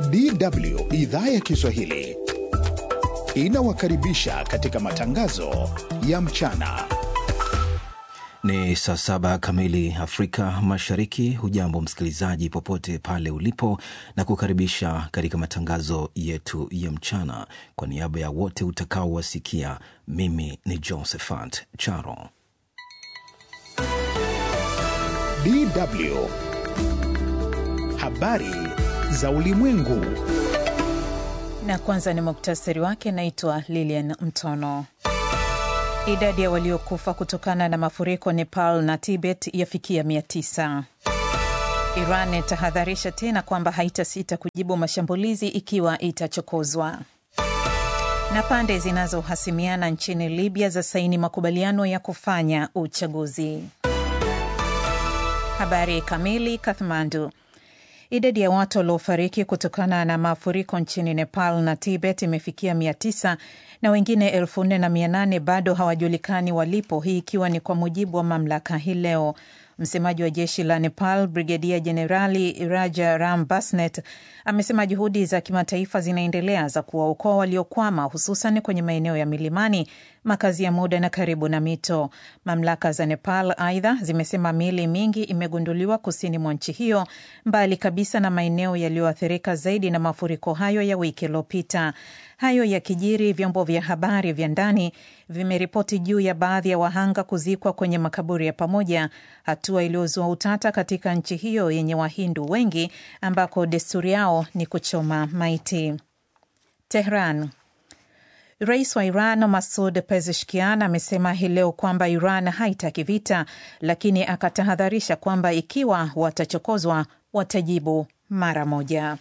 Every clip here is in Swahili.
DW idhaa ya Kiswahili inawakaribisha katika matangazo ya mchana. Ni saa saba kamili Afrika Mashariki. Hujambo msikilizaji, popote pale ulipo, na kukaribisha katika matangazo yetu ya mchana. Kwa niaba ya wote utakaowasikia, mimi ni Josephat Charo. DW habari za ulimwengu. Na kwanza ni muktasari wake. Naitwa Lilian Mtono. Idadi ya waliokufa kutokana na mafuriko Nepal na Tibet yafikia mia tisa. Iran itahadharisha tena kwamba haitasita kujibu mashambulizi ikiwa itachokozwa. Na pande zinazohasimiana nchini Libya za saini makubaliano ya kufanya uchaguzi. Habari kamili. Kathmandu. Idadi ya watu waliofariki kutokana na mafuriko nchini Nepal na Tibet imefikia mia tisa na wengine elfu nne na mia nane bado hawajulikani walipo, hii ikiwa ni kwa mujibu wa mamlaka hii leo. Msemaji wa jeshi la Nepal, Brigedia Jenerali Raja Ram Basnet, amesema juhudi za kimataifa zinaendelea za kuwaokoa waliokwama, hususan kwenye maeneo ya milimani, makazi ya muda na karibu na mito. Mamlaka za Nepal aidha zimesema miili mingi imegunduliwa kusini mwa nchi hiyo, mbali kabisa na maeneo yaliyoathirika zaidi na mafuriko hayo ya wiki iliyopita. Hayo yakijiri, vyombo vya habari vya ndani vimeripoti juu ya baadhi ya wahanga kuzikwa kwenye makaburi ya pamoja, hatua iliyozua utata katika nchi hiyo yenye Wahindu wengi ambako desturi yao ni kuchoma maiti. Tehran. Rais wa Iran Masud Pezeshkian amesema hii leo kwamba Iran haitaki vita, lakini akatahadharisha kwamba ikiwa watachokozwa watajibu mara moja.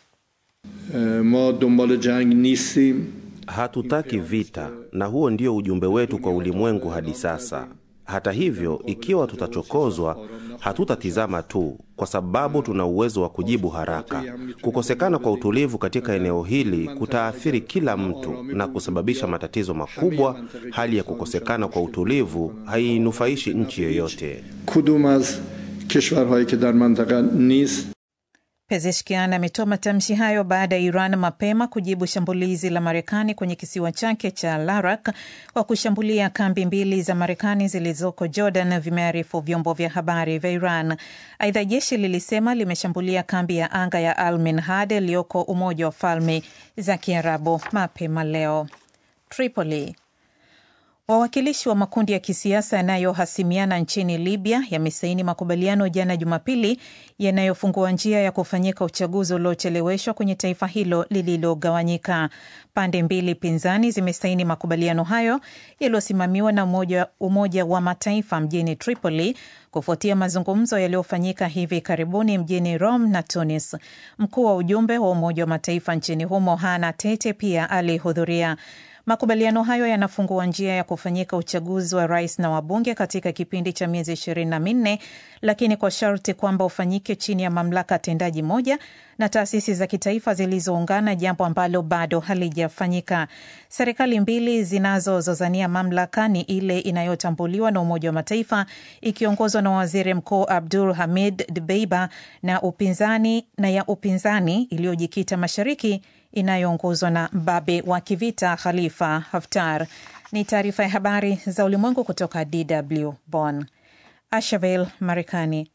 Ma dombal jang nistim. Hatutaki vita, na huo ndio ujumbe wetu kwa ulimwengu hadi sasa. Hata hivyo, ikiwa tutachokozwa, hatutatizama tu, kwa sababu tuna uwezo wa kujibu haraka. Kukosekana kwa utulivu katika eneo hili kutaathiri kila mtu na kusababisha matatizo makubwa. Hali ya kukosekana kwa utulivu hainufaishi nchi yoyote. kudum az keshvarhaye ke dar mantaka nist Pezeshkian ametoa matamshi hayo baada ya Iran mapema kujibu shambulizi la Marekani kwenye kisiwa chake cha Larak kwa kushambulia kambi mbili za Marekani zilizoko Jordan, vimearifu vyombo vya habari vya Iran. Aidha, jeshi lilisema limeshambulia kambi ya anga ya Al Minhad iliyoko Umoja wa Falme za Kiarabu mapema leo. Tripoli. Wawakilishi wa makundi ya kisiasa yanayohasimiana nchini Libya yamesaini makubaliano jana Jumapili yanayofungua njia ya kufanyika uchaguzi uliocheleweshwa kwenye taifa hilo lililogawanyika. Pande mbili pinzani zimesaini makubaliano hayo yaliyosimamiwa na umoja, Umoja wa Mataifa mjini Tripoli kufuatia mazungumzo yaliyofanyika hivi karibuni mjini Rome na Tunis. Mkuu wa ujumbe wa Umoja wa Mataifa nchini humo Hana Tete pia alihudhuria. Makubaliano hayo yanafungua njia ya kufanyika uchaguzi wa rais na wabunge katika kipindi cha miezi ishirini na minne, lakini kwa sharti kwamba ufanyike chini ya mamlaka tendaji moja na taasisi za kitaifa zilizoungana, jambo ambalo bado halijafanyika. Serikali mbili zinazozozania mamlaka ni ile inayotambuliwa na Umoja wa Mataifa ikiongozwa na waziri mkuu Abdul Hamid Dbeiba na upinzani na ya upinzani iliyojikita mashariki inayoongozwa na mbabe wa kivita Khalifa Haftar. Ni taarifa ya habari za ulimwengu kutoka DW Bonn. Ashaville, Marekani.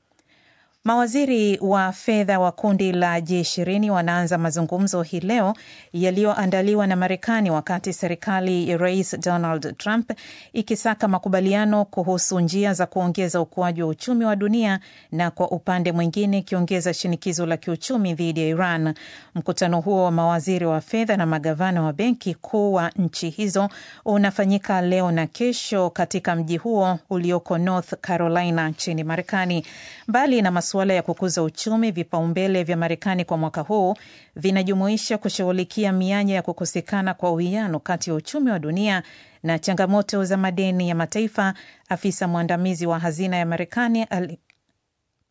Mawaziri wa fedha wa kundi la G20 wanaanza mazungumzo hii leo yaliyoandaliwa na Marekani wakati serikali ya Rais Donald Trump ikisaka makubaliano kuhusu njia za kuongeza ukuaji wa uchumi wa dunia na kwa upande mwingine ikiongeza shinikizo la kiuchumi dhidi ya Iran. Mkutano huo wa mawaziri wa fedha na magavana wa benki kuu wa nchi hizo unafanyika leo na kesho katika mji huo ulioko North Carolina nchini Marekani. Mbali na masuala ya kukuza uchumi, vipaumbele vya Marekani kwa mwaka huu vinajumuisha kushughulikia mianya ya kukosekana kwa uwiano kati ya uchumi wa dunia na changamoto za madeni ya mataifa. Afisa mwandamizi wa hazina ya Marekani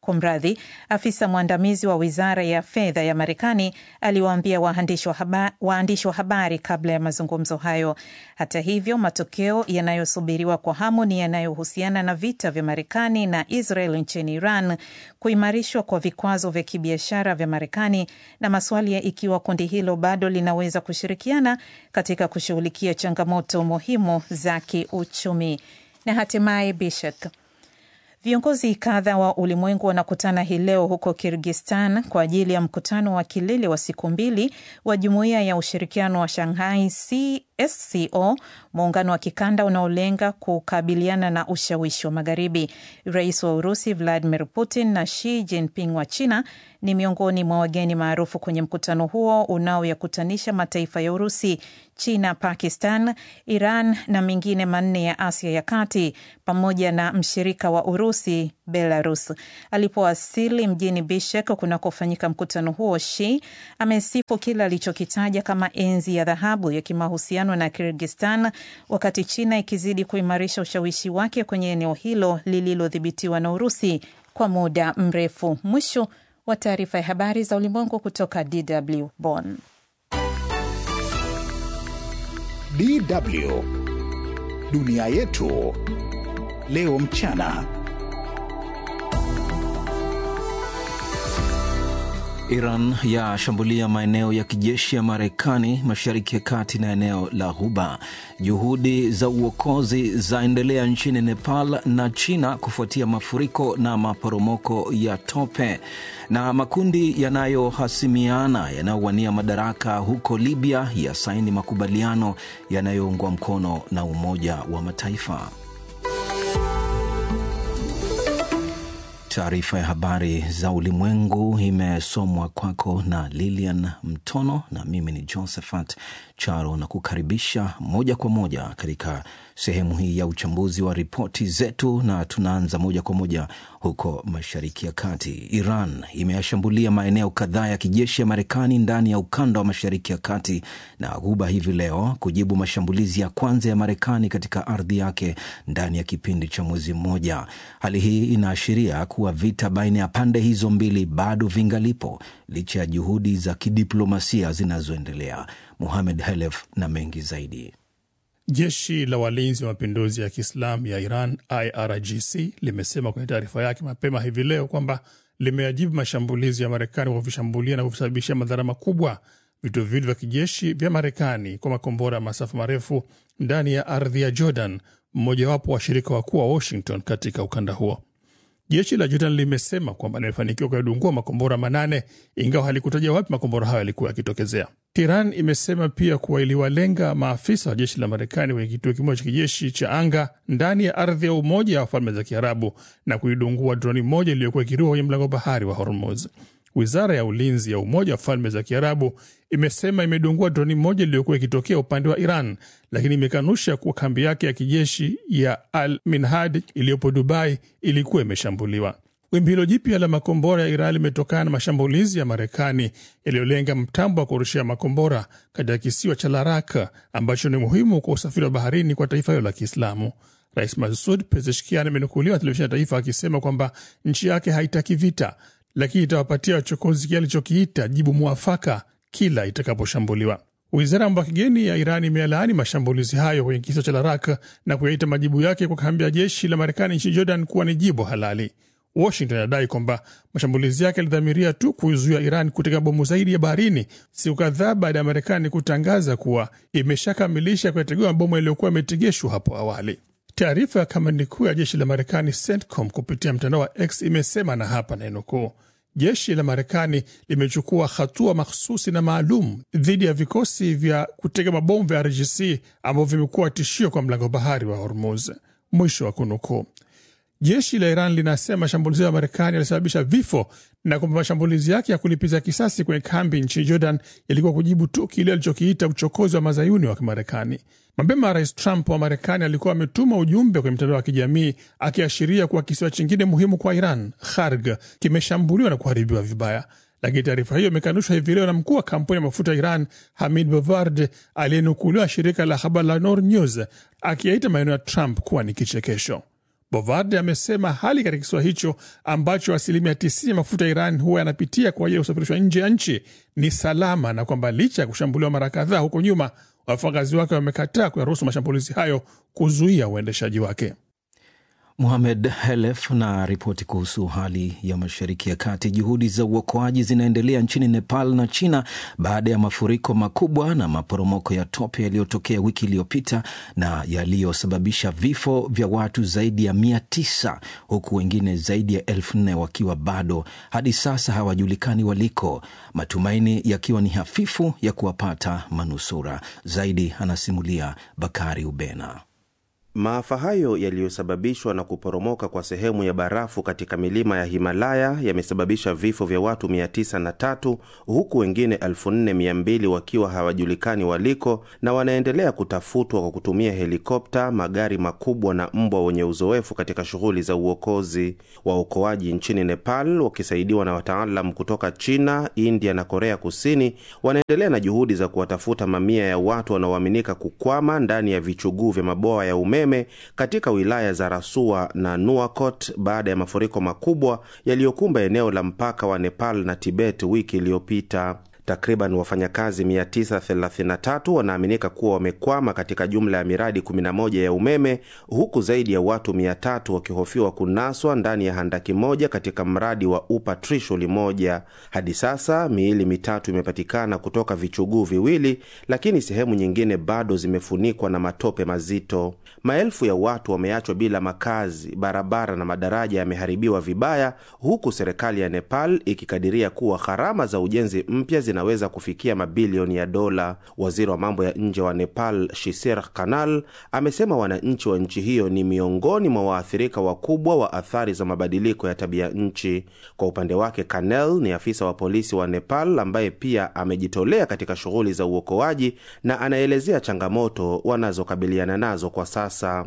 Kumradhi, afisa mwandamizi wa wizara ya fedha ya Marekani aliwaambia waandishi wa, haba, waandishi wa habari kabla ya mazungumzo hayo. Hata hivyo, matokeo yanayosubiriwa kwa hamu ni yanayohusiana na vita vya Marekani na Israel nchini Iran, kuimarishwa kwa vikwazo vya kibiashara vya Marekani na maswali ya ikiwa kundi hilo bado linaweza kushirikiana katika kushughulikia changamoto muhimu za kiuchumi. Na hatimaye Bishek Viongozi kadha wa ulimwengu wanakutana hii leo huko Kirgistan kwa ajili ya mkutano wa kilele wa siku mbili wa Jumuiya ya Ushirikiano wa Shanghai SCO, muungano wa kikanda unaolenga kukabiliana na ushawishi wa Magharibi. Rais wa Urusi Vladimir Putin na Xi Jinping wa China ni miongoni mwa wageni maarufu kwenye mkutano huo unaoyakutanisha mataifa ya Urusi, China, Pakistan, Iran na mengine manne ya Asia ya Kati pamoja na mshirika wa Urusi, Belarus. Alipowasili mjini Bishkek kunakofanyika mkutano huo, Xi amesifu kile alichokitaja kama enzi ya dhahabu ya kimahusiano na Kirgistan, wakati China ikizidi kuimarisha ushawishi wake kwenye eneo hilo lililodhibitiwa na Urusi kwa muda mrefu. Mwisho wa taarifa ya habari za ulimwengu kutoka DW Bonn. DW dunia yetu leo mchana. Iran yashambulia maeneo ya kijeshi ya Marekani mashariki ya kati na eneo la Ghuba. Juhudi za uokozi zaendelea nchini Nepal na China kufuatia mafuriko na maporomoko ya tope. Na makundi yanayohasimiana yanayowania madaraka huko Libya yasaini makubaliano yanayoungwa mkono na Umoja wa Mataifa. Taarifa ya habari za ulimwengu imesomwa kwako na Lilian Mtono na mimi ni Josephat Charo, na kukaribisha moja kwa moja katika sehemu hii ya uchambuzi wa ripoti zetu, na tunaanza moja kwa moja huko Mashariki ya Kati. Iran imeyashambulia maeneo kadhaa ya kijeshi ya Marekani ndani ya ukanda wa Mashariki ya Kati na Ghuba hivi leo kujibu mashambulizi ya kwanza ya Marekani katika ardhi yake ndani ya kipindi cha mwezi mmoja. Hali hii inaashiria kuwa vita baina ya pande hizo mbili bado vingalipo licha ya juhudi za kidiplomasia zinazoendelea. Muhamed Helef na mengi zaidi. Jeshi la walinzi wa mapinduzi ya Kiislamu ya Iran, IRGC, limesema kwenye taarifa yake mapema hivi leo kwamba limeajibu mashambulizi ya Marekani kwa kuvishambulia na kuvisababishia madhara makubwa vituo viwili vya kijeshi vya Marekani kwa makombora ya masafa marefu ndani ya ardhi ya Jordan, mmojawapo wa washirika wakuu wa Washington katika ukanda huo. Jeshi la Jordan limesema kwamba limefanikiwa kuyadungua makombora manane ingawa halikutaja wapi makombora hayo yalikuwa yakitokezea. Iran imesema pia kuwa iliwalenga maafisa wa jeshi la Marekani kwenye kituo kimoja cha kijeshi cha anga ndani ya ardhi ya Umoja wa Falme za Kiarabu na kuidungua droni moja iliyokuwa ikiruka kwenye mlango bahari wa Hormuz. Wizara ya ulinzi ya Umoja wa Falme za Kiarabu imesema imedungua droni moja iliyokuwa ikitokea upande wa Iran, lakini imekanusha kuwa kambi yake ya kijeshi ya Al Minhad iliyopo Dubai ilikuwa imeshambuliwa. Wimbi hilo jipya la makombora ya Iran limetokana na mashambulizi ya Marekani yaliyolenga mtambo wa kurushia makombora katika kisiwa cha Laraka ambacho ni muhimu kwa usafiri wa baharini kwa taifa hilo la Kiislamu. Rais Masud Pezeshkian amenukuliwa televisheni ya taifa akisema kwamba nchi yake haitaki vita, lakini itawapatia wachokozi kile alichokiita jibu mwafaka kila itakaposhambuliwa. Wizara ya mambo ya kigeni ya Iran imelaani mashambulizi hayo kwenye kisiwa cha Laraka na kuyaita majibu yake kwa kambi ya jeshi la Marekani nchini Jordan kuwa ni jibu halali. Washington inadai kwamba mashambulizi yake yalidhamiria tu kuizuia Iran kutega bomu zaidi ya baharini, siku kadhaa baada ya Marekani kutangaza kuwa imeshakamilisha kuyategua mabomu yaliyokuwa yametegeshwa hapo awali. Taarifa ya kamandi kuu ya jeshi la Marekani CENTCOM kupitia mtandao wa X imesema, na hapa nainukuu, jeshi la Marekani limechukua hatua mahsusi na maalum dhidi ya vikosi vya kutega mabomu vya RGC ambavyo vimekuwa tishio kwa mlango bahari wa Hormuz, mwisho wa kunukuu. Jeshi la Iran linasema mashambulizi ya Marekani yalisababisha vifo na kwamba mashambulizi yake ya kulipiza kisasi kwenye kambi nchini Jordan yalikuwa kujibu tu kile alichokiita uchokozi wa mazayuni wa Kimarekani. Mapema Rais Trump wa Marekani alikuwa ametuma ujumbe kwenye mtandao wa kijamii akiashiria kuwa kisiwa chingine muhimu kwa Iran, Kharg, kimeshambuliwa na kuharibiwa vibaya, lakini taarifa hiyo imekanushwa hivi leo na mkuu wa kampuni ya mafuta ya Iran Hamid Bovard aliyenukuliwa shirika la habari la Nor News akiyaita maneno ya Trump kuwa ni kichekesho. Bovarde amesema hali katika kisiwa hicho ambacho asilimia 90 ya mafuta ya Iran huwa yanapitia kwa ajili ya kusafirishwa nje ya nchi ni salama na kwamba licha ya kushambuliwa mara kadhaa huko nyuma, wafanyakazi wake wamekataa kuyaruhusu mashambulizi hayo kuzuia uendeshaji wake. Mohamed Helef na ripoti kuhusu hali ya Mashariki ya Kati. Juhudi za uokoaji zinaendelea nchini Nepal na China baada ya mafuriko makubwa na maporomoko ya tope yaliyotokea wiki iliyopita na yaliyosababisha vifo vya watu zaidi ya mia tisa huku wengine zaidi ya elfu nne wakiwa bado hadi sasa hawajulikani waliko, matumaini yakiwa ni hafifu ya kuwapata manusura. Zaidi anasimulia Bakari Ubena. Maafa hayo yaliyosababishwa na kuporomoka kwa sehemu ya barafu katika milima ya Himalaya yamesababisha vifo vya watu 903 huku wengine 4200 wakiwa hawajulikani waliko na wanaendelea kutafutwa kwa kutumia helikopta, magari makubwa na mbwa wenye uzoefu katika shughuli za uokozi. Waokoaji nchini Nepal wakisaidiwa na wataalam kutoka China, India na Korea Kusini wanaendelea na juhudi za kuwatafuta mamia ya watu wanaoaminika kukwama ndani ya vichuguu vya mabwawa ya umeme katika wilaya za Rasua na Nuakot baada ya mafuriko makubwa yaliyokumba eneo la mpaka wa Nepal na Tibet wiki iliyopita. Takriban wafanyakazi 933 wanaaminika kuwa wamekwama katika jumla ya miradi 11 ya umeme huku zaidi ya watu 300 wakihofiwa kunaswa ndani ya handaki moja katika mradi wa Upa Trishuli moja. Hadi sasa miili mitatu imepatikana kutoka vichuguu viwili, lakini sehemu nyingine bado zimefunikwa na matope mazito. Maelfu ya watu wameachwa bila makazi, barabara na madaraja yameharibiwa vibaya, huku serikali ya Nepal ikikadiria kuwa gharama za ujenzi mpya zinaweza kufikia mabilioni ya dola. Waziri wa mambo ya nje wa Nepal, Shisir Kanal, amesema wananchi wa nchi hiyo ni miongoni mwa waathirika wakubwa wa athari za mabadiliko ya tabia nchi. Kwa upande wake, Kanel ni afisa wa polisi wa Nepal ambaye pia amejitolea katika shughuli za uokoaji na anaelezea changamoto wanazokabiliana nazo kwa sasa.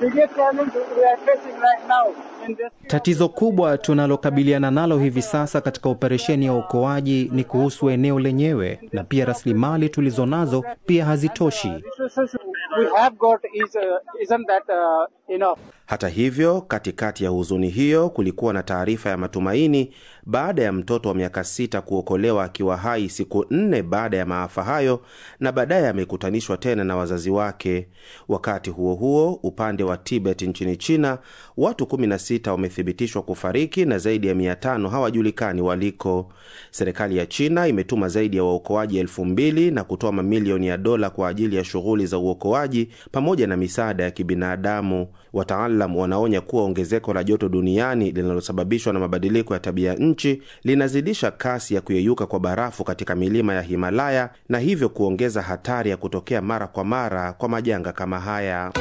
Tatizo kubwa tunalokabiliana nalo hivi sasa katika operesheni ya uokoaji ni kuhusu eneo lenyewe, na pia rasilimali tulizo nazo pia hazitoshi. Hata hivyo, katikati ya huzuni hiyo kulikuwa na taarifa ya matumaini baada ya mtoto wa miaka sita kuokolewa akiwa hai siku nne baada ya maafa hayo na baadaye amekutanishwa tena na wazazi wake. Wakati huo huo, upande wa Tibet nchini China, watu 16 wamethibitishwa kufariki na zaidi ya 500 hawajulikani waliko. Serikali ya China imetuma zaidi ya waokoaji elfu mbili na kutoa mamilioni ya dola kwa ajili ya shughuli za uokoaji pamoja na misaada ya kibinadamu. Wataalam wanaonya kuwa ongezeko la joto duniani linalosababishwa na mabadiliko ya tabia nchi linazidisha kasi ya kuyeyuka kwa barafu katika milima ya Himalaya na hivyo kuongeza hatari ya kutokea mara kwa mara kwa majanga kama haya.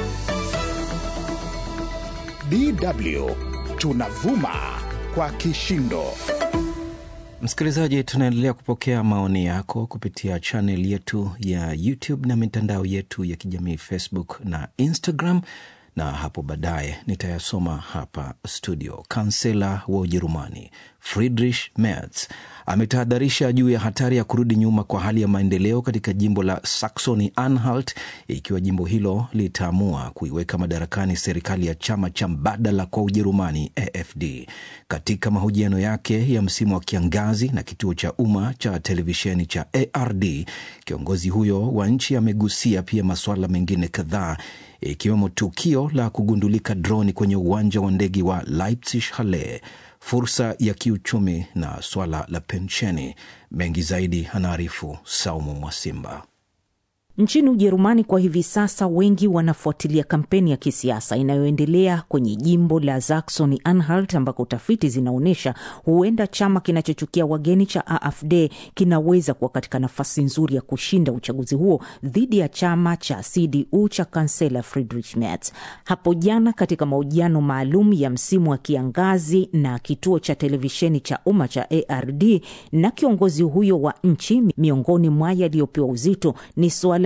DW tunavuma kwa kishindo. Msikilizaji, tunaendelea kupokea maoni yako kupitia chanel yetu ya YouTube na mitandao yetu ya kijamii Facebook na Instagram, na hapo baadaye nitayasoma hapa studio. Kansela wa Ujerumani Friedrich Merz ametahadharisha juu ya hatari ya kurudi nyuma kwa hali ya maendeleo katika jimbo la Saxony Anhalt ikiwa jimbo hilo litaamua kuiweka madarakani serikali ya chama cha mbadala kwa Ujerumani AfD. Katika mahojiano yake ya msimu wa kiangazi na kituo cha umma cha televisheni cha ARD, kiongozi huyo wa nchi amegusia pia masuala mengine kadhaa ikiwemo tukio la kugundulika droni kwenye uwanja wa ndege wa Leipzig Halle, fursa ya kiuchumi na swala la pensheni. Mengi zaidi anaarifu Saumu Mwasimba. Nchini Ujerumani kwa hivi sasa, wengi wanafuatilia kampeni ya kisiasa inayoendelea kwenye jimbo la Saxony Anhalt, ambako tafiti zinaonyesha huenda chama kinachochukia wageni cha AfD kinaweza kuwa katika nafasi nzuri ya kushinda uchaguzi huo dhidi ya chama cha CDU cha kansela Friedrich Merz. Hapo jana katika mahojiano maalum ya msimu wa kiangazi na kituo cha televisheni cha umma cha ARD na kiongozi huyo wa nchi, miongoni mwa yaliyopewa uzito ni suala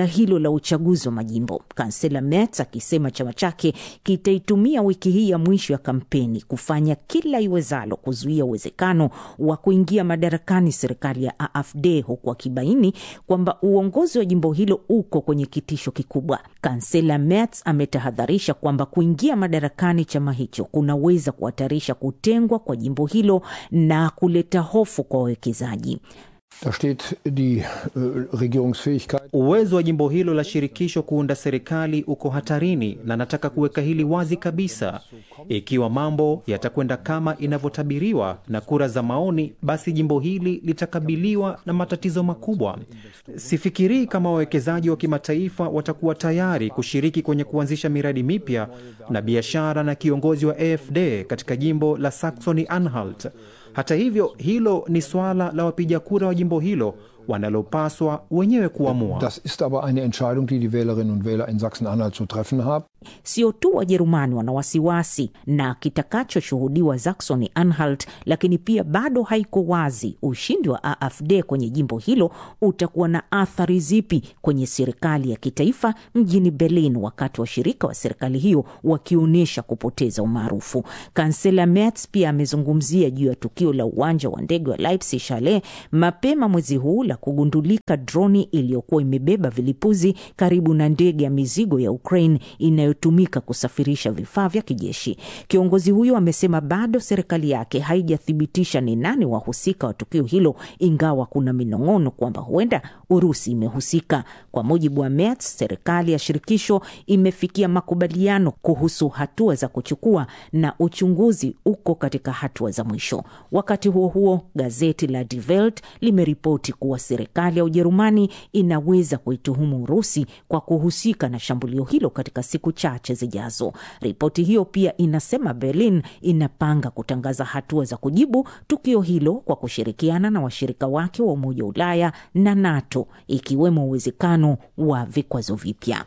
suala hilo la uchaguzi wa majimbo, kansela Merz akisema chama chake kitaitumia wiki hii ya mwisho ya kampeni kufanya kila iwezalo kuzuia uwezekano wa kuingia madarakani serikali ya AfD, huku akibaini kwamba uongozi wa jimbo hilo uko kwenye kitisho kikubwa. Kansela Merz ametahadharisha kwamba kuingia madarakani chama hicho kunaweza kuhatarisha kutengwa kwa jimbo hilo na kuleta hofu kwa wawekezaji. Da steht die äh, Regierungsfähigkeit. Uwezo wa jimbo hilo la shirikisho kuunda serikali uko hatarini, na nataka kuweka hili wazi kabisa. Ikiwa mambo yatakwenda kama inavyotabiriwa na kura za maoni, basi jimbo hili litakabiliwa na matatizo makubwa. Sifikirii kama wawekezaji wa kimataifa watakuwa tayari kushiriki kwenye kuanzisha miradi mipya na biashara na kiongozi wa AfD katika jimbo la Saxony Anhalt. Hata hivyo, hilo ni swala la wapiga kura wa jimbo hilo wanalopaswa wenyewe kuamua. Das ist aber eine Entscheidung, die die Wählerinnen und Wähler in Sachsen-Anhalt zu treffen haben. Sio tu Wajerumani wana wasiwasi na kitakachoshuhudiwa Saxony Anhalt, lakini pia bado haiko wazi ushindi wa AfD kwenye jimbo hilo utakuwa na athari zipi kwenye serikali ya kitaifa mjini Berlin, wakati washirika wa serikali hiyo wakionyesha kupoteza umaarufu. Kansela Merz pia amezungumzia juu ya tukio la uwanja wa ndege wa Leipzig Schale mapema mwezi huu la kugundulika droni iliyokuwa imebeba vilipuzi karibu na ndege ya mizigo ya Ukraine inayotumika kusafirisha vifaa vya kijeshi. Kiongozi huyo amesema bado serikali yake haijathibitisha ni nani wahusika wa tukio hilo, ingawa kuna minong'ono kwamba huenda Urusi imehusika. Kwa mujibu wa Merz, serikali ya shirikisho imefikia makubaliano kuhusu hatua za kuchukua na uchunguzi uko katika hatua za mwisho. Wakati huo huo, gazeti la Die Welt limeripoti kuwa serikali ya Ujerumani inaweza kuituhumu Urusi kwa kuhusika na shambulio hilo katika siku chache zijazo. Ripoti hiyo pia inasema Berlin inapanga kutangaza hatua za kujibu tukio hilo kwa kushirikiana na washirika wake wa Umoja wa Ulaya na NATO, ikiwemo uwezekano wa vikwazo vipya.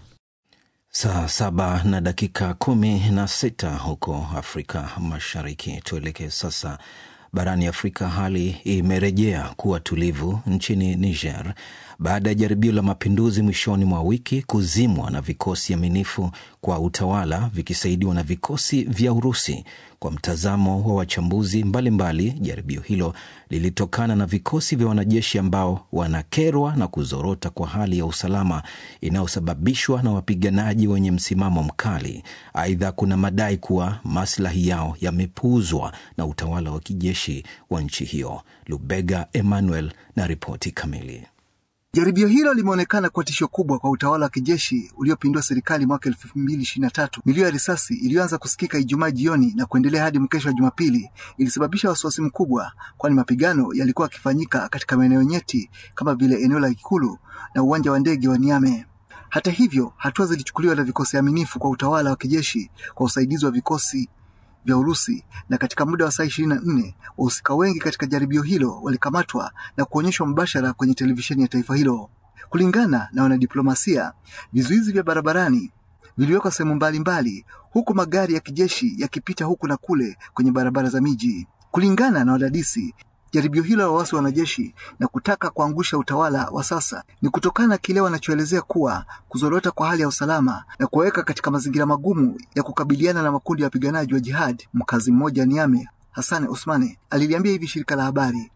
Saa saba na dakika kumi na sita huko Afrika Mashariki. Tuelekee sasa barani Afrika. Hali imerejea kuwa tulivu nchini Niger baada ya jaribio la mapinduzi mwishoni mwa wiki kuzimwa na vikosi aminifu kwa utawala vikisaidiwa na vikosi vya Urusi. Kwa mtazamo wa wachambuzi mbalimbali, jaribio hilo lilitokana na vikosi vya wanajeshi ambao wanakerwa na kuzorota kwa hali ya usalama inayosababishwa na wapiganaji wenye msimamo mkali. Aidha, kuna madai kuwa maslahi yao yamepuuzwa na utawala wa kijeshi wa nchi hiyo. Lubega Emmanuel na ripoti kamili. Jaribio hilo limeonekana kuwa tisho kubwa kwa utawala wa kijeshi uliopindua serikali mwaka elfu mbili ishirini na tatu. Milio ya risasi iliyoanza kusikika Ijumaa jioni na kuendelea hadi mkesho wa Jumapili ilisababisha wasiwasi mkubwa, kwani mapigano yalikuwa yakifanyika katika maeneo nyeti kama vile eneo la ikulu na uwanja wa ndege wa Niamey. Hata hivyo, hatua zilichukuliwa na vikosi aminifu kwa utawala wa kijeshi kwa usaidizi wa vikosi vya Urusi na katika muda wa saa ishirini na nne wahusika wengi katika jaribio hilo walikamatwa na kuonyeshwa mbashara kwenye televisheni ya taifa hilo. Kulingana na wanadiplomasia, vizuizi vya barabarani viliwekwa sehemu mbalimbali, huku magari ya kijeshi yakipita huku na kule kwenye barabara za miji. Kulingana na wadadisi, jaribio hilo la waasi wa wanajeshi na kutaka kuangusha utawala wa sasa ni kutokana na kile wanachoelezea kuwa kuzorota kwa hali ya usalama na kuwaweka katika mazingira magumu ya kukabiliana na makundi ya wapiganaji wa jihad. Mkazi mmoja Niame, Hassan Usmane, aliliambia hivi shirika la habari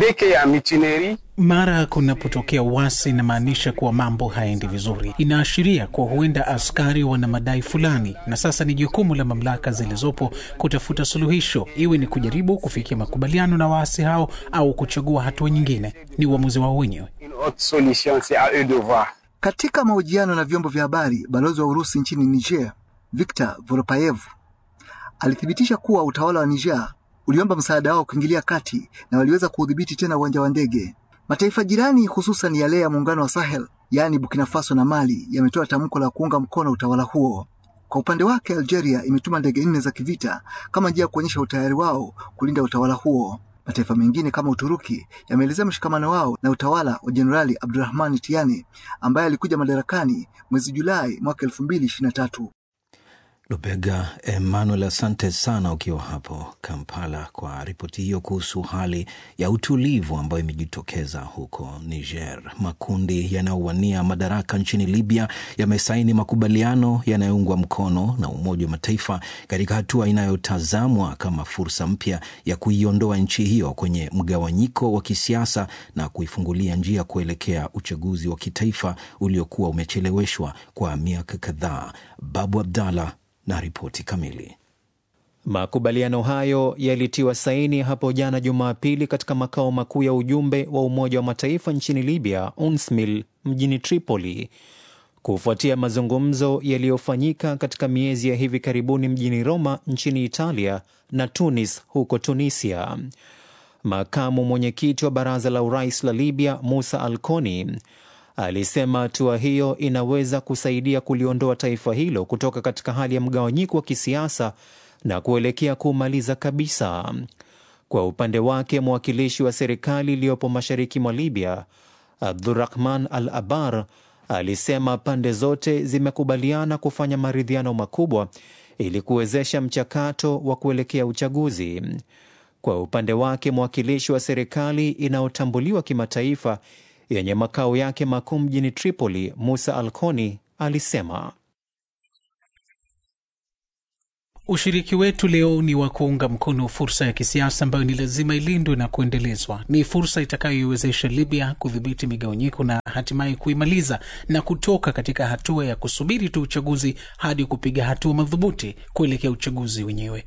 mara kunapotokea uasi inamaanisha kuwa mambo haendi vizuri. Inaashiria kuwa huenda askari wana madai fulani, na sasa ni jukumu la mamlaka zilizopo kutafuta suluhisho, iwe ni kujaribu kufikia makubaliano na waasi hao au kuchagua hatua nyingine. Ni uamuzi wao wenyewe. Katika mahojiano na vyombo vya habari, balozi wa Urusi nchini Niger Viktor Voropayev alithibitisha kuwa utawala wa Niger uliomba msaada wao kuingilia kati na waliweza kuudhibiti tena uwanja wa ndege. Mataifa jirani hususan yale ya muungano wa Sahel, yaani Burkina Faso na Mali, yametoa tamko la kuunga mkono utawala huo. Kwa upande wake, Algeria imetuma ndege nne za kivita kama njia ya kuonyesha utayari wao kulinda utawala huo. Mataifa mengine kama Uturuki yameelezea mshikamano wao na utawala wa Jenerali Abdurahmani Tiani ambaye alikuja madarakani mwezi Julai mwaka elfu mbili ishirini na tatu. Lubega Emmanuel, asante sana ukiwa hapo Kampala kwa ripoti hiyo kuhusu hali ya utulivu ambayo imejitokeza huko Niger. Makundi yanayowania madaraka nchini Libya yamesaini makubaliano yanayoungwa mkono na Umoja wa Mataifa katika hatua inayotazamwa kama fursa mpya ya kuiondoa nchi hiyo kwenye mgawanyiko wa kisiasa na kuifungulia njia kuelekea uchaguzi wa kitaifa uliokuwa umecheleweshwa kwa miaka kadhaa. Babu Abdallah na ripoti kamili. Makubaliano hayo yalitiwa saini hapo jana Jumapili katika makao makuu ya ujumbe wa Umoja wa Mataifa nchini Libya, UNSMIL, mjini Tripoli, kufuatia mazungumzo yaliyofanyika katika miezi ya hivi karibuni mjini Roma nchini Italia na Tunis huko Tunisia. Makamu mwenyekiti wa baraza la urais la Libya, Musa Alkoni, alisema hatua hiyo inaweza kusaidia kuliondoa taifa hilo kutoka katika hali ya mgawanyiko wa kisiasa na kuelekea kuumaliza kabisa. Kwa upande wake, mwakilishi wa serikali iliyopo mashariki mwa Libya, Abdurahman Al Abar, alisema pande zote zimekubaliana kufanya maridhiano makubwa ili kuwezesha mchakato wa kuelekea uchaguzi. Kwa upande wake, mwakilishi wa serikali inayotambuliwa kimataifa yenye makao yake makuu mjini Tripoli, Musa Alkoni alisema ushiriki wetu leo ni wa kuunga mkono fursa ya kisiasa ambayo ni lazima ilindwe na kuendelezwa. Ni fursa itakayoiwezesha Libya kudhibiti migawanyiko na hatimaye kuimaliza na kutoka katika hatua ya kusubiri tu uchaguzi hadi kupiga hatua madhubuti kuelekea uchaguzi wenyewe.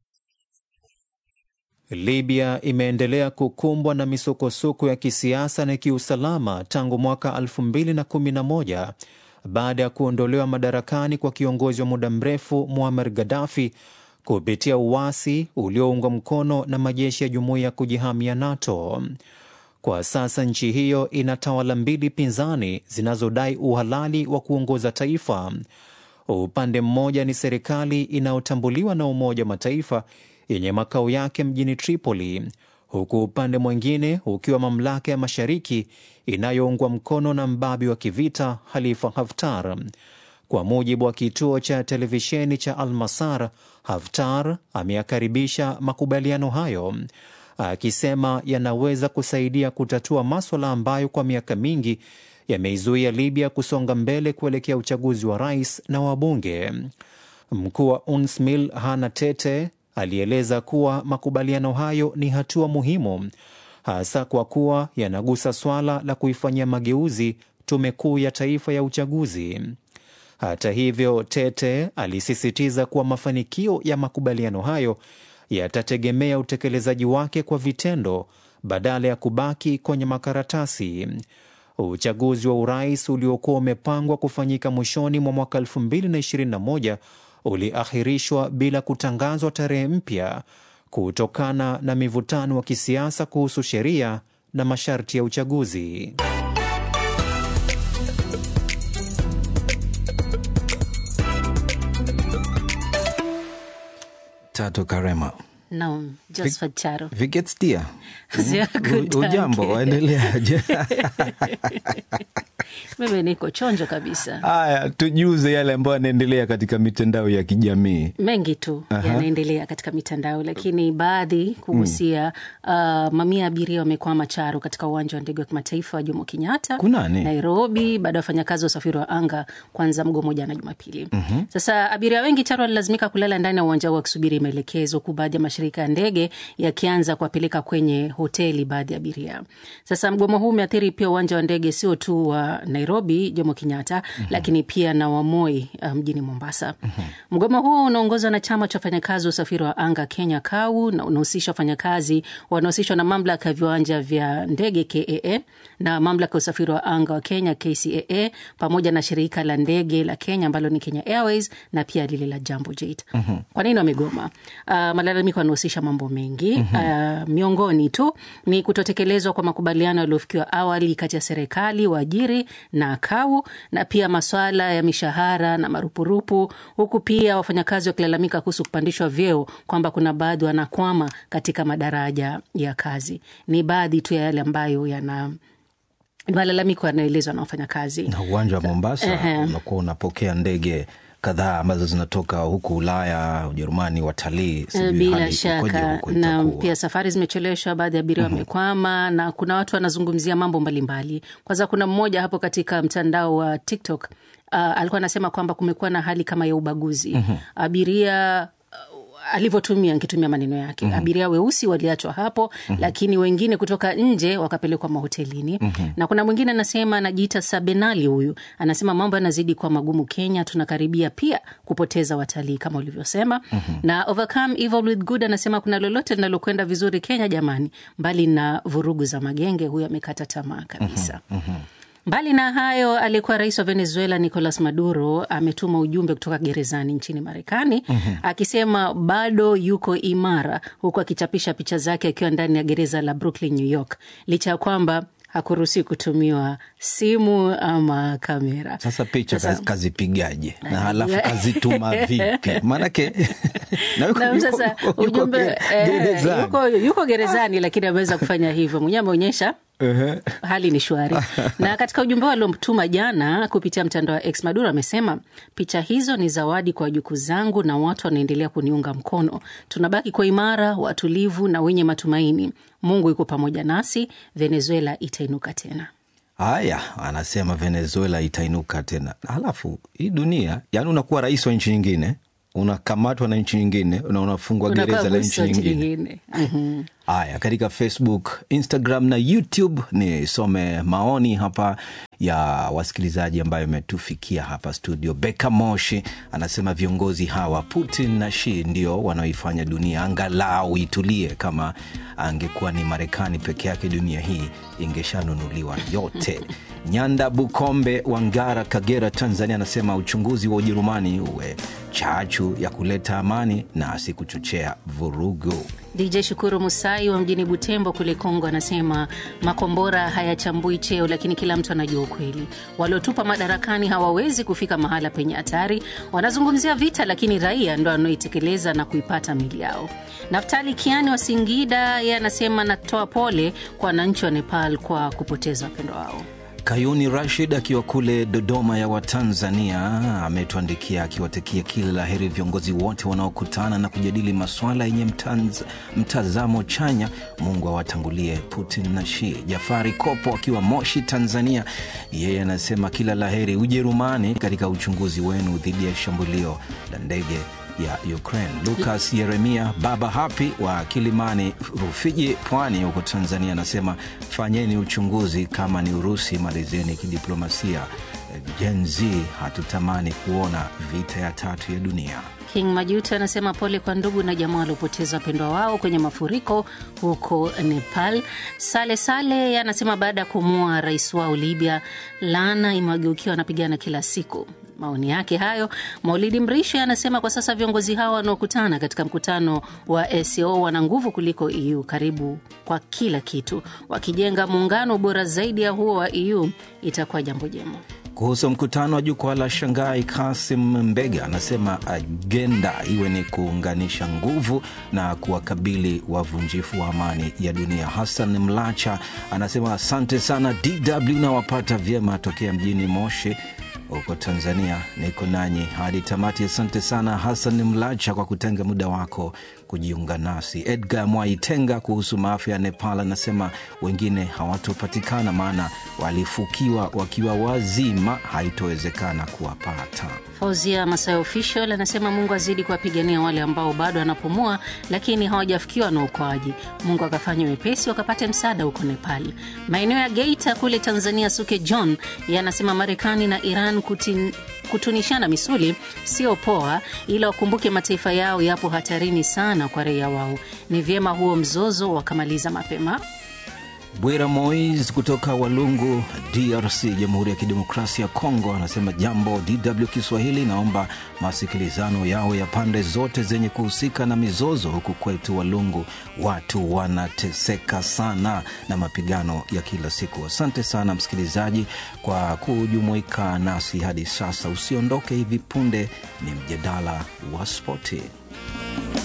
Libya imeendelea kukumbwa na misukosuko ya kisiasa na kiusalama tangu mwaka 2011 baada ya kuondolewa madarakani kwa kiongozi wa muda mrefu Muammar Gaddafi kupitia uasi ulioungwa mkono na majeshi ya jumuiya ya kujihamia NATO. Kwa sasa nchi hiyo ina tawala mbili pinzani zinazodai uhalali wa kuongoza taifa. Upande mmoja ni serikali inayotambuliwa na Umoja wa Mataifa yenye makao yake mjini Tripoli, huku upande mwingine ukiwa mamlaka ya mashariki inayoungwa mkono na mbabi wa kivita Khalifa Haftar. Kwa mujibu wa kituo cha televisheni cha Al-Masar, Haftar ameyakaribisha makubaliano hayo akisema yanaweza kusaidia kutatua maswala ambayo kwa miaka mingi yameizuia Libya kusonga mbele kuelekea uchaguzi wa rais na wabunge. Mkuu wa UNSMIL Hana Tete alieleza kuwa makubaliano hayo ni hatua muhimu hasa kwa kuwa yanagusa swala la kuifanyia mageuzi tume kuu ya taifa ya uchaguzi. Hata hivyo, Tete alisisitiza kuwa mafanikio ya makubaliano hayo yatategemea utekelezaji wake kwa vitendo badala ya kubaki kwenye makaratasi. Uchaguzi wa urais uliokuwa umepangwa kufanyika mwishoni mwa mwaka 2021 uliahirishwa bila kutangazwa tarehe mpya kutokana na mivutano wa kisiasa kuhusu sheria na masharti ya uchaguzi. Tatu Karema. Naam, Josephat Charo. Wie geht's dir? Sehr gut, Ujambo, danke. waendeleaje? Mimi niko chonjo kabisa. Haya, tujuze yale ambayo yanaendelea katika mitandao ya kijamii. Mengi tu Aha. yanaendelea katika mitandao, lakini baadhi kugusia uh, mamia ya abiria wamekwama Charo katika uwanja wa ndege wa kimataifa wa Jomo Kenyatta Kunani? Nairobi, baada ya wafanyakazi wa usafiri wa anga kuanza mgomo jana Jumapili. Mhm. Sasa abiria wengi Charo walilazimika kulala ndani ya uwanja huo wakisubiri maelekezo, huku baadhi ya mashirika ya ndege yakianza kuwapeleka kwenye hoteli baadhi ya abiria. Sasa mgomo huu umeathiri pia uwanja wa ndege sio tu wa Nairobi Jomo Kenyatta, lakini pia na wa Moi uh, mjini Mombasa. Mgomo huo unaongozwa na chama cha wafanyakazi wa usafiri wa anga Kenya KAU na unahusisha wafanyakazi wanaohusishwa na mamlaka ya viwanja vya ndege KAA na mamlaka ya usafiri wa anga wa Kenya KCAA pamoja na shirika la ndege la Kenya ambalo ni Kenya Airways na pia lile la Jambo Jet. Kwa nini wamegoma? Uh, malalamiko yanahusisha mambo mengi uh, miongoni tu ni kutotekelezwa kwa makubaliano yaliyofikiwa awali kati ya serikali, waajiri na KAU na pia maswala ya mishahara na marupurupu, huku pia wafanyakazi wakilalamika kuhusu kupandishwa vyeo kwamba kuna baadhi wanakwama katika madaraja ya kazi. Ni baadhi tu ya yale ambayo yana malalamiko yanayoelezwa na wafanyakazi. Na uwanja wa Mombasa Ehe. unakuwa unapokea ndege kadhaa ambazo zinatoka huku Ulaya, Ujerumani, watalii. Sijui Bila hali ikoje shaka huko na itakuwa. pia safari zimecheleweshwa, baadhi ya abiria wamekwama, na kuna watu wanazungumzia mambo mbalimbali. Kwanza kuna mmoja hapo katika mtandao wa TikTok uh, alikuwa anasema kwamba kumekuwa na hali kama ya ubaguzi Mhm. abiria alivyotumia nikitumia maneno yake Mhm. abiria weusi waliachwa hapo Mhm. lakini wengine kutoka nje wakapelekwa mahotelini Mhm. na kuna mwingine anasema anajiita sabenali huyu anasema mambo yanazidi kuwa magumu kenya tunakaribia pia kupoteza watalii kama ulivyosema Mhm. na overcome evil with good anasema kuna lolote linalokwenda vizuri kenya jamani mbali na vurugu za magenge huyu amekata tamaa kabisa Mbali na hayo, aliyekuwa rais wa Venezuela Nicolas Maduro ametuma ujumbe kutoka gerezani nchini Marekani Mhm. akisema bado yuko imara, huku akichapisha picha zake akiwa ndani ya gereza la Brooklyn, New York, licha ya kwamba hakuruhusi kutumiwa simu ama kamera. Sasa picha Sasa- kazi- kazipigaje na halafu Yeah. kazituma vipi? Maanake na yuko- Na yuko- sasa yuko- yuko ujumbe ge- eh, gerezani. yuko, yuko gerezani lakini ameweza kufanya hivyo mwenyewe, ameonyesha Ehe. hali ni shwari. na katika ujumbe wao aliomtuma jana kupitia mtandao wa X, Maduro amesema picha hizo ni zawadi kwa wajukuu zangu na watu wanaendelea kuniunga mkono. Tunabaki kwa imara, watulivu na wenye matumaini. Mungu yuko pamoja nasi, Venezuela itainuka tena. Haya, anasema Venezuela itainuka tena. Halafu hii dunia, yani unakuwa rais wa nchi nyingine, unakamatwa na nchi nyingine na unafungwa Unakuwa gereza la guso nchi nchi nyingine. nyingine. Mhm. Haya, katika Facebook, Instagram na YouTube nisome maoni hapa ya wasikilizaji ambayo imetufikia hapa studio. Beka Moshi anasema viongozi hawa Putin na Xi ndio wanaoifanya dunia angalau itulie. Kama angekuwa ni Marekani peke yake, dunia hii ingeshanunuliwa yote. Nyanda Bukombe wa Ngara, Kagera, Tanzania anasema uchunguzi wa Ujerumani uwe chachu ya kuleta amani na si kuchochea vurugu. DJ Shukuru Musai wa mjini Butembo kule Kongo anasema makombora hayachambui cheo, lakini kila mtu anajua ukweli. Waliotupa madarakani hawawezi kufika mahala penye hatari. Wanazungumzia vita, lakini raia ndo wanaoitekeleza na kuipata mili yao. Naftali Kiani wa Singida yeye anasema natoa pole kwa wananchi wa Nepal kwa kupoteza wapendwa wao. Kayuni Rashid akiwa kule Dodoma ya Watanzania ametuandikia akiwatakia kila la heri viongozi wote wanaokutana na kujadili masuala yenye mtanz- mtazamo chanya. Mungu awatangulie Putin na Xi. Jafari Kopo akiwa Moshi, Tanzania, yeye anasema kila la heri Ujerumani katika uchunguzi wenu dhidi ya shambulio la ndege ya Ukraine. Lucas Yeremia Baba Hapi wa Kilimani Rufiji, Pwani huko Tanzania, anasema fanyeni uchunguzi, kama ni Urusi malizeni kidiplomasia. Gen Z hatutamani kuona vita ya tatu ya dunia. King Majuto anasema pole kwa ndugu na jamaa waliopoteza wapendwa wao kwenye mafuriko huko Nepal. Sale Sale anasema baada ya kumua rais wao Libya, laana imewageukia wanapigana kila siku. Maoni yake hayo. Maulidi Mrisho anasema kwa sasa viongozi hao wanaokutana katika mkutano wa ACO wana nguvu kuliko EU karibu kwa kila kitu. Wakijenga muungano bora zaidi ya huo wa EU itakuwa jambo jema. Kuhusu mkutano wa jukwaa la Shanghai, Kasim Mbega anasema agenda iwe ni kuunganisha nguvu na kuwakabili wavunjifu wa amani ya dunia. Hassan Mlacha anasema asante sana DW na wapata vyema tokea mjini Moshi huko Tanzania. Niko nanyi hadi tamati. Asante sana Hassan Mlacha kwa kutenga muda wako kujiunga nasi. Edgar Mwaitenga kuhusu maafa ya Nepal anasema wengine hawatopatikana, maana walifukiwa wakiwa wazima, haitowezekana kuwapata. Fauzia Masai Official anasema Mungu azidi kuwapigania wale ambao bado wanapumua lakini hawajafikiwa na uokoaji. Mungu akafanya wepesi wakapate msaada huko Nepal. Maeneo ya Geita kule Tanzania, Suke John yeye anasema Marekani na Iran kutin, kutunishana misuli sio poa, ila wakumbuke mataifa yao yapo hatarini sana kwa raia wao. Ni vyema huo mzozo wakamaliza mapema. Bwira Mois kutoka Walungu, DRC, Jamhuri ya Kidemokrasia ya Kongo, anasema jambo DW Kiswahili, naomba masikilizano yao ya pande zote zenye kuhusika na mizozo. Huku kwetu Walungu watu wanateseka sana na mapigano ya kila siku. Asante sana msikilizaji kwa kujumuika nasi hadi sasa. Usiondoke, hivi punde ni mjadala wa spoti.